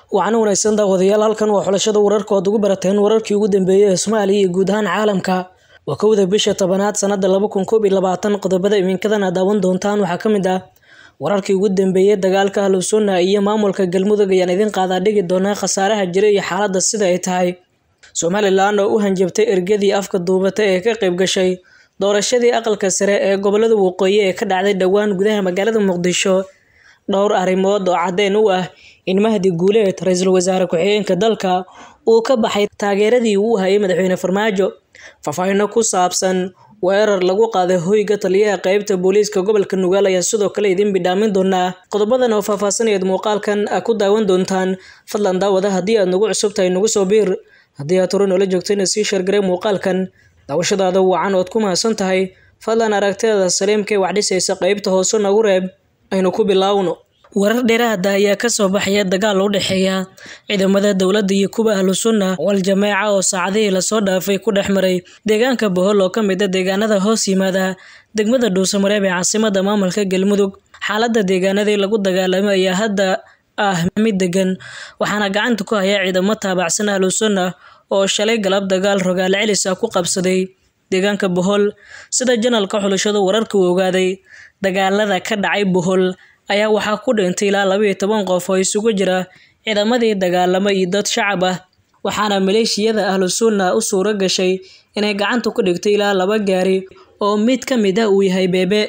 waxaana wanaagsan daawadayaal halkan waa xulashada wararka ood ugu barateen wararkii ugu dambeeyey ee soomaaliya iyo guud ahaan caalamka waa kowda bisha tobanaad sanada laba kun koob iyo labaatan qodobada iminkadan aad daawan doontaan waxaa ka mid ah wararkii ugu dambeeyey dagaalka ahlusunna iyo maamulka galmudug ayaan idin qaadaa dhigi doonaa khasaaraha jira iyo xaaladda sida ay tahay somalilan oo u hanjabtay ergadii afka duubata ee ka qayb gashay doorashadii aqalka sare ee gobolada waqooyi ee ka dhacday dhowaan gudaha magaalada muqdisho dhowr arrimood oo caddeyn u ah in mahdi guuleed ra-iisul wasaare ku-xigeenka dalka uu ka baxay taageeradii uu hayay madaxweyne farmaajo faahfaahino ku saabsan weerar lagu qaaday hoyga taliyaha qeybta booliiska gobolka nugaal ayaa sidoo kale idin bidhaamin doonaa qodobadan oo faahfaahsanayaed muuqaalkan ku daawan doontaan fadlan daawada haddii aad nagu cusub tahay nagu soo biir haddii aad hore noola joogtayna sii sheergaree muuqaalkan daawashadaada wacan ood ku mahadsan tahay fadlan aragtiyada saliimka ee waxdhisaysa qeybta hoose nagu reeb aynu ku bilaawno warar dheeraada ayaa kasoo baxaya dagaal u dhexeeya ciidamada dowladda iyo kuwa ahlu sunna wal jameeca oo saacadihii lasoo dhaafay ku dhex maray deegaanka bohol oo ka mid a deegaanada hoos yimaada degmada dhuusamareeb ee caasimada maamulka galmudug xaaladda deegaanadii lagu dagaalamay ayaa hadda ah mid degan waxaana gacanta ku haya ciidamo taabacsan ahlu sunna oo shalay galab dagaal rogaal celis ah ku qabsaday deegaanka bohol sida janalka xulashadu wararka uu ogaaday dagaalada ka dhacay bohol ayaa waxaa ku dhintay ilaa labaiyo toban qof oo isugu jira ciidamadii dagaalamo iyo dad shacab ah waxaana maleeshiyada ahlu sunna u suuro gashay inay gacanta ku dhigto ilaa laba gaari oo mid ka mid ah uu yahay beebe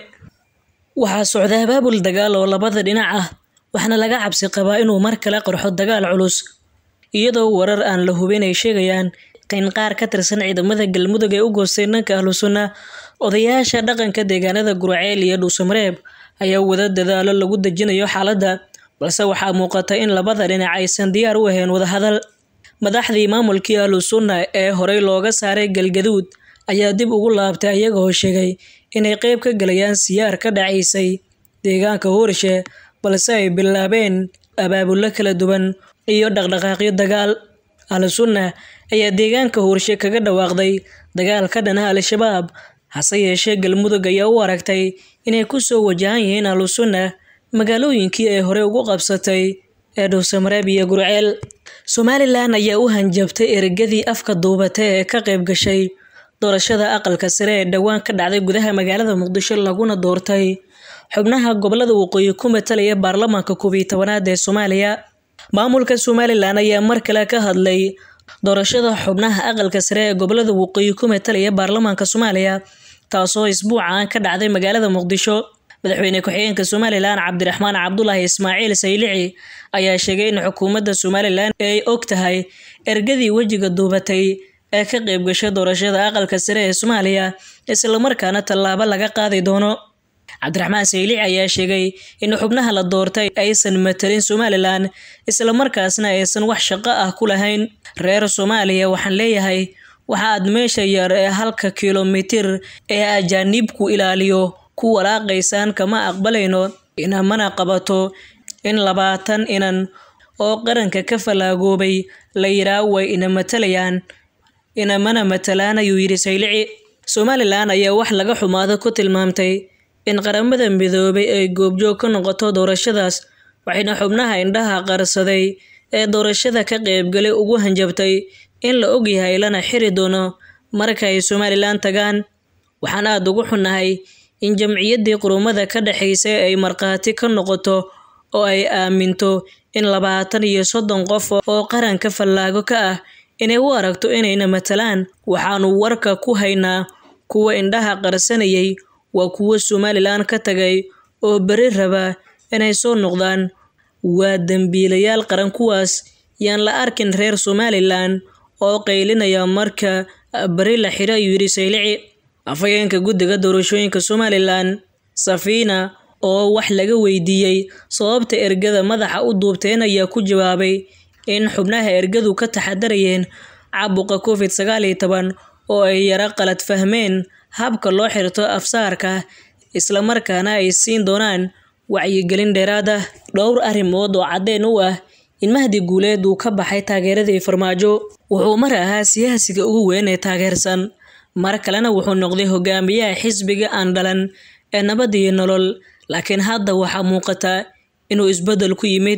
waxaa socda abaabul dagaal oo labada dhinac ah waxaana laga cabsi qabaa inuu mar kale qarxo dagaal culus iyadoo warar aan la hubin ay sheegayaan in qaar ka tirsan ciidamada galmudug ee u goostay dhanka ahlu sunna odayaasha dhaqanka deegaanada guraceel iyo dhuusamareeb ayaa wada dadaalo lagu dejinayo xaaladda balse waxaa muuqata in labada dhinac aysan diyaar u ahayn wadahadal madaxdii maamulkii ahlu sunna ee horey looga saaray galgaduud ayaa dib ugu laabtay ayagoo sheegay inay qeyb ka galayaan siyaar ka dhacaysay deegaanka hoorshe balse ay bilaabeen abaabullo kala duwan iyo dhaqdhaqaaqyo dagaal ahlu sunna ayaa deegaanka hoorshe kaga dhawaaqday dagaal ka dhana al-shabaab hase yeeshee galmudug ayaa u aragtay inay ku soo wajahan yihiin ahlu sunna magaalooyinkii ay horey ugu qabsatay ee dhuusamareeb iyo gurceel somalilan ayaa u hanjabtay ergadii afka duubata ee ka qayb gashay doorashada aqalka sare ee dhowaan ka dhacday gudaha magaalada muqdisho laguna doortay xubnaha gobolada waqooyi ku matalaya baarlamaanka koob iyo tobanaad ee soomaaliya maamulka somalilan ayaa mar kale ka hadlay doorashada xubnaha aqalka sare ee gobolada waqooyi ku matalaya baarlamaanka soomaaliya taasoo isbuucan ka dhacday magaalada muqdisho madaxweyne ku-xigeenka somalilan cabdiraxmaan cabdulaahi ismaaciil saylici ayaa sheegay in xukuumadda somalilan ay og tahay ergadii wejiga duubatay ee ka qayb gashay doorashada aqalka sare ee soomaaliya islamarkaana tallaabo laga qaadi doono cabdiraxmaan saylici ayaa sheegay in xubnaha la doortay aysan matalin somalilan islamarkaasna aysan wax shaqo ah ku lahayn reer soomaaliya waxaan leeyahay waxa aad meesha yar ee halka kilomitir ee ajaaniibku ilaaliyo ku walaaqaysaan kama aqbalayno inamana qabato in labaatan inan oo qaranka ka falaagoobay la yiraa way ina matalayaan inamana matalaan ayuu yidhi saylici somalilan ayaa wax laga xumaado ku tilmaamtay in qaramada midoobay ay goobjoog ka noqoto doorashadaas waxayna xubnaha indhaha qarsaday ee doorashada ka qaybgalay ugu hanjabtay in la ogyahay lana xiri doono marka ay somalilan tagaan waxaan aada ugu xunnahay in jamciyaddii qurumada ka dhexaysay ay markhaati ka noqoto oo ay aaminto in labaatan iyo soddon qof oo qaranka fallaago ka ah inay u aragto inayna matalaan waxaanu warka ku haynaa kuwa indhaha qarsanayay waa kuwo somalilan ka tagay oo beri raba inay soo noqdaan waa dembiilayaal qaran kuwaas yaan la arkin reer somalilan oo qaylinaya marka beri la xiro ayuu yidhi saylici afhayeenka guddiga doorashooyinka somalilan safiina oo wax laga weydiiyey sababta ergada madaxa u duubteen ayaa ku jawaabay in xubnaha ergadu ka taxadarayeen caabuqa covid sagaal iyo toban oo ay yaro qalad fahmeen habka loo xirto afsaarka islamarkaana ay siin doonaan wacyigelin dheeraad ah dhowr arrimood oo caddeyn u ah in mahdi guuleed uu ka baxay taageeradii farmaajo wuxuu mar ahaa siyaasiga ugu weyn ee taageersan mar kalena wuxuu noqday hogaamiyaha xisbiga aan dhalan ee nabad iyo nolol laakiin hadda waxaa muuqata inuu isbeddel ku yimid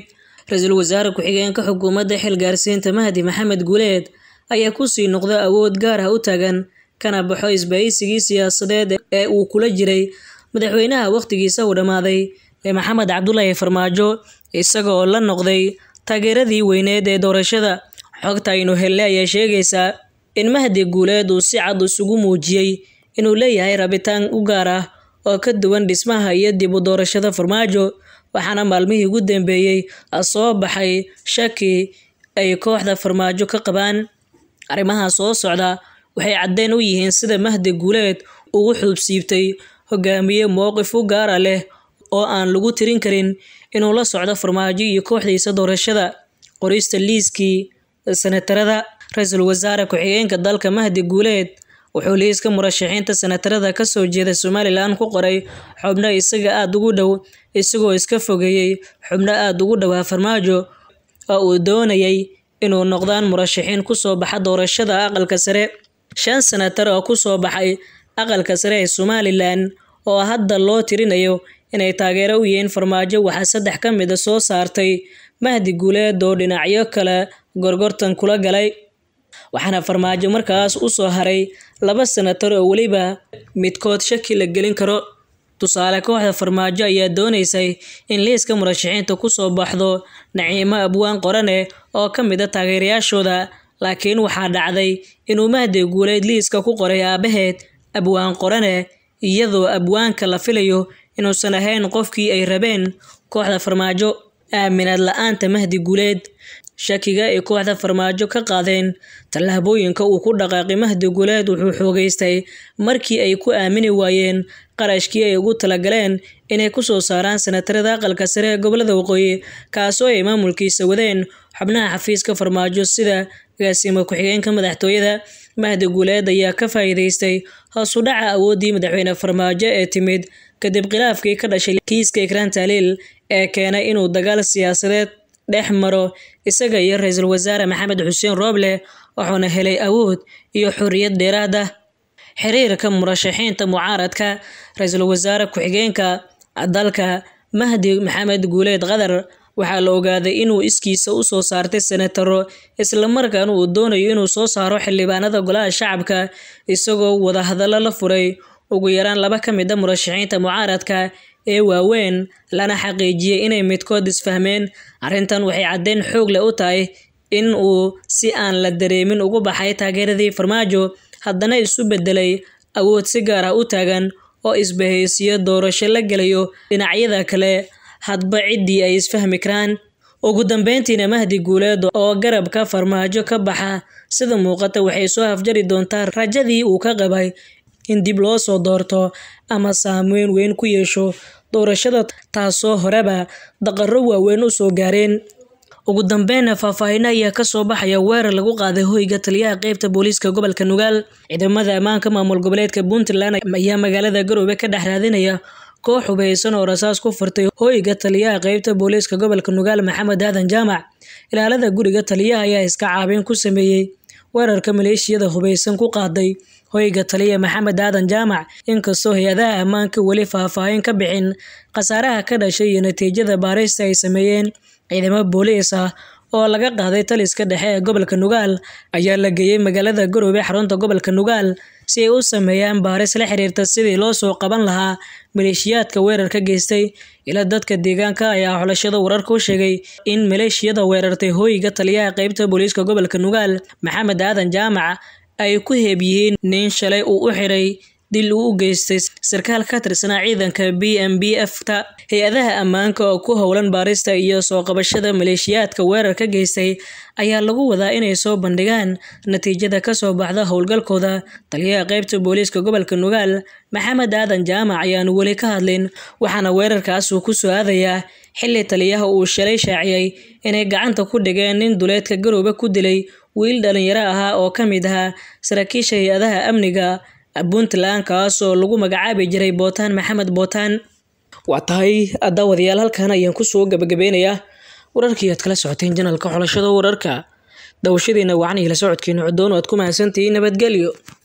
ra-iisul wasaare ku-xigeenka xukuumadda xilgaarsiinta mahdi maxamed guuleed ayaa kusii noqda awood gaar ah u taagan kana baxo isbahaysigii siyaasadeed ee uu kula jiray madaxweynaha wakhtigiisa uu dhammaaday ee maxamed cabdulaahi farmaajo isaga oo la noqday taageeradii weyneed ee doorashada xogta aynu helle ayaa sheegaysaa in mahdi guuleed uu si cad isugu muujiyey inuu leeyahay rabitaan u gaar ah oo ka duwan dhismaha iyo dib u doorashada farmaajo waxaana maalmihii ugu dambeeyey soo baxay shaki ay kooxda farmaajo ka qabaan arrimaha soo socda waxay caddeyn u yihiin sida mahdi guuleed ugu xuubsiibtay hogaamiye mowqif u gaara leh oo aan lagu tirin karin inuu la socdo farmaajo iyo kooxdiisa doorashada qorista liiskii senatarada ra-iisul wasaare ku-xigeenka dalka mahdi guuleed wuxuu liiska murashaxiinta senatarada kasoo jeeda somalilan ku qoray xubno isaga aada ugu dhow isagoo iska fogeeyey xubno aada ugu dhowaa farmaajo oo uu doonayay inuu noqdaan murashaxiin kusoo baxa doorashada aqalka sare shan senatar oo kusoo baxay aqalka sare ee somalilan oo hadda loo tirinayo inay taageero u yihiin farmaajo waxaa saddex ka mid a soo saartay mahdi guuleed oo dhinacyo kale gorgortan kula galay waxaana farmaajo markaas u soo haray laba senatar oo weliba midkood shaki la gelin karo tusaale kooxda farmaajo ayaa doonaysay in liiska murashaxiinta kusoo baxdo naciimo abwaan qorane oo ka mid a taageerayaashooda laakiin waxaa dhacday inuu mahdi guuleed liiska ku qoray aabaheed abwaan qorane iyadoo abwaanka la filayo inuusan ahayn qofkii ay rabeen kooxda farmaajo aaminaad la-aanta mahdi guuleed shakiga ay kooxda farmaajo ka qaadeen tallaabooyinka uu ku dhaqaaqay mahdi guuleed wuxuu xoogeystay markii ay ku aamini waayeen qarashkii ay ugu talagaleen inay kusoo saaraan senatarada aqalka sare ee gobolada waqooyi kaasoo ay maamulkiisa wadeen xubnaha xafiiska farmaajo sida agaasimo ku-xigeenka madaxtooyada mahdi guuleed ayaa ka faa'iidaystay hoos u dhaca awooddii madaxweyne farmaajo ee timid kadib khilaafkii ka dhashay kiiska ikraan taaliil ee keenay inuu dagaal siyaasadeed dhex maro isaga iyo ra-iisul wasaare maxamed xuseen rooble wuxuuna helay awood iyo xorriyad dheeraad ah xiriirka murashaxiinta mucaaradka ra-iisul wasaare ku-xigeenka dalka mahdi maxamed guuleed qadar waxaa la ogaaday inuu iskiisa u soo saartay senataro islamarkaana uu doonayo inuu soo saaro xildhibaanada golaha shacabka isagoo wadahadallo la furay ugu yaraan laba ka mid a murashaxiinta mucaaradka ee waaweyn lana xaqiijiyey inay midkood isfahmeen arrintan waxay caddeyn xoog leh u tahay in uu si aan la dareemin ugu baxay taageeradii farmaajo haddana isu bedelay awood si gaar ah u taagan oo isbahaysiyo doorasho la gelayo dhinacyada kale hadba ciddii ay isfahmi karaan ugu dambeyntiina mahdi guuleed oo garabka farmaajo ka baxa sida muuqata waxay soo afjari doontaa rajadii uu ka qabay in dib loo soo doorto ama saameyn weyn ku yeesho doorashada taasoo horeba daqaro waaweyn u soo gaareen ugu dambeynna faahfaahin ayaa kasoo baxaya weerar lagu qaaday hoyga taliyaha qeybta booliiska gobolka nugaal ciidamada ammaanka maamul goboleedka puntland ayaa magaalada garoobe ka dhex raadinaya koox hubeysan oo rasaas ku furtay hoyga taliyaha qeybta booliiska gobolka nugaal maxamed aadan jaamac ilaalada guriga taliyaha ayaa iska caabin ku sameeyey weerarka maleeshiyada hubeysan ku qaaday hoyga taliya maxamed aadan jaamac inkastoo hay-adaha ammaanka weli faahfaahin ka bixin khasaaraha ka dhashay iyo natiijada baarista ay sameeyeen ciidamo booliis ah oo laga qaaday taliska dhexe ee gobolka nugaal ayaa la geeyey magaalada garoobe xarunta gobolka nugaal si ay u sameeyaan baaris la xiriirta sidii loo soo qaban lahaa maleeshiyaadka weerarka geystay ila dadka deegaanka ayaa xulashada wararka u sheegay in maleeshiyada weerartay hooyiga taliyaha qeybta booliiska gobolka nugaal maxamed aadan jaamac ay ku heeb yihiin nin shalay uu u xiray dil uu u geystay sarkaal ka tirsanaa ciidanka b m b f ta hay-adaha ammaanka oo ku howlan baarista iyo soo qabashada maleeshiyaadka weerar ka geystay ayaa lagu wadaa inay soo bandhigaan natiijada kasoo baxda howlgalkooda taliyaha qeybta booliiska gobolka nugaal maxamed aadan jaamac ayaanu weli ka hadlin waxaana weerarkaas uu ku soo aadayaa xilli taliyaha uu shalay shaaciyey inay gacanta ku dhigeen nin duleedka garoobe ku dilay wiil dhalinyaro ahaa oo ka mid ahaa saraakiisha hay-adaha amniga puntland kaas oo lagu magacaabi jiray bootaan maxamed bootaan waa tahay daawadayaal halkan ayaan kusoo gabagabeynayaa wararkii aad kala socoteen janalka xulashada wararka dawashadiina wacan iyo la socodkiina codoon o aad ku mahadsantihiin nabadgelyo